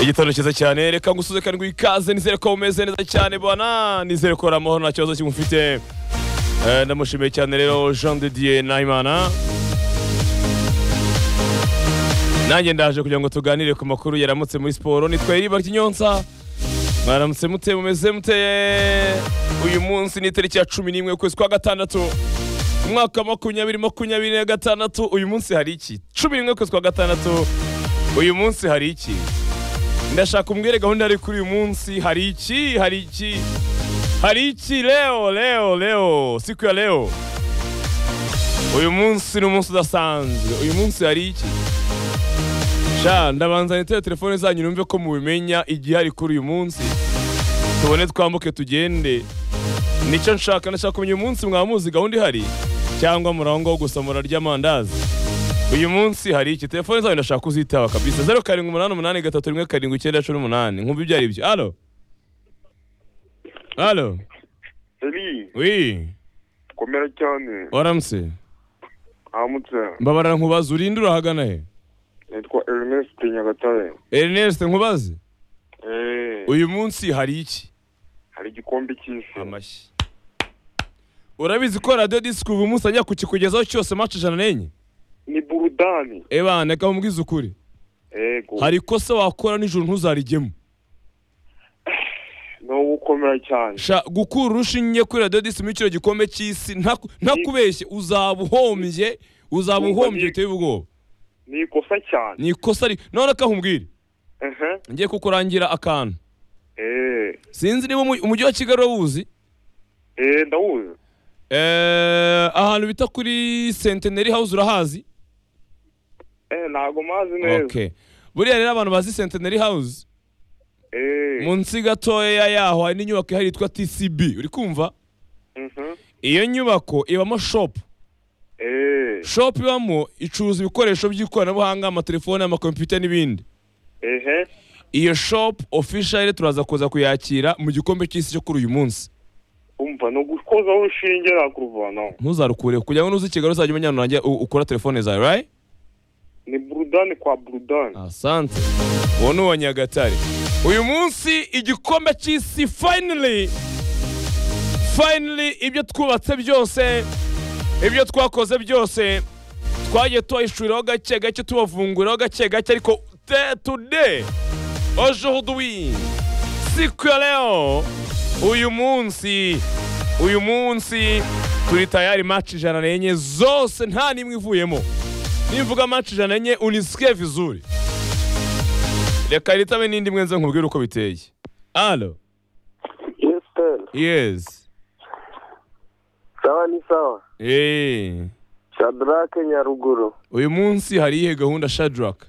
igitondo cyiza cyane reka ngusuze kandi ikaze nizere ko mumeze neza cyane bana nizere ko ari amahoro nta kibazo kimufite Eh, ndamushimiye cyane rero jean de dieu nahimana nanjye ndaje kugira ngo tuganire ku makuru yaramutse muri siporo nitwa iriba ry'inyonsa mwaramutse mute mumeze mute uyu munsi ni itariki ya cumi n'imwe ukwezi kwa gatandatu umwaka wa makumyabiri makumyabiri na gatandatu uyu munsi hari iki cumi n'imwe ukwezi kwa gatandatu uyu munsi hari iki ndashaka umbwire gahunda yari kuri uyu munsi hari iki hari iki hari iki leo leo leo siku ya leo uyu munsi ni umunsi udasanzwe uyu munsi hari iki sha ndabanza nitere telefone zanyu numve ko mubimenya igihari kuri uyu munsi tubone twambuke tugende nicyo nshaka nashaka kumenya uyu munsi mwaba muzi gahunda ihari cyangwa murangwaho gusa murarya amandazi uyu munsi hari iki telefone zanyu ndashaka kuzitaba kabisa zeru karindwi umunani umunani gatatu rimwe karindwi icyenda cumi n'umunani nkumva ibyo ari byo alo alo Eli, wi komera cyane. waramutse Ahamutse. mbabara nkubaze urinde urahagana he Nitwa Ernest Nyagatare. ernest nkubaze Eh, uyu munsi hari iki hari igikombe cy'isi. amashyi urabizi ko radiyo disike ubu munsi ajya kukikugezaho cyose maci ijana n'enye Ni burudani. ebana reka mubwize ukuri Ego. hari ikosa wakora nijoro ntuzarigemo No gukomera cyane. sha gukura urushinge kuri radiyo disike muri kino gikombe cy'isi nta- ntakubeshye uzaba uhombye uzaba uhombye biteye ubwoba Ni ikosa cyane. ni ikosa ri none akahumbwire Eh. ngiye kukurangira akantu Eh. sinzi niba umu- umujyi wa kigali wawuzi Eh, ndawuzi. Eh, ahantu bita kuri centenary house urahazi Eh, ntago mazi neza. okay buriya rero abantu bazi centenary house Eh. munsi gatoya yaho hari n'inyubako ihari yitwa tcb uri kumva Mhm. iyo nyubako ibamo shop Eh. shop ibamo icuruza ibikoresho by'ikoranabuhanga amatelefone amakompiyuta n'ibindi Eh. iyo shop official turaza kuza kuyakira mu gikombe cy'isi cyo kuri uyu munsi Umva no gukoza urushinge nakuruvana. ntuzarukure kugira ngo nuza i kigali uzajya umenya ahantu wanjye u- ukora telefone zawe right Ni burudani kwa burudani. asante uwo ni uwa nyagatare uyu munsi igikombe cy'isi finally finally ibyo twubatse byose ibyo twakoze byose twagiye tubahishuriraho gake gake tubavunguriraho gake gake ariko te- today aujourd'hui siku ya leo uyu munsi uyu munsi turi tayari match ijana n'enye zose nta n'imwe ivuyemo nimvuga match ijana n'enye unisikiye vizuri reka ritabe n'indi mwe nze nkubwire uko biteye alo Yes, sir. yes Sawa ni sawa. Eh. Shadrake Nyaruguru. uyu munsi hari iyihe gahunda shadraka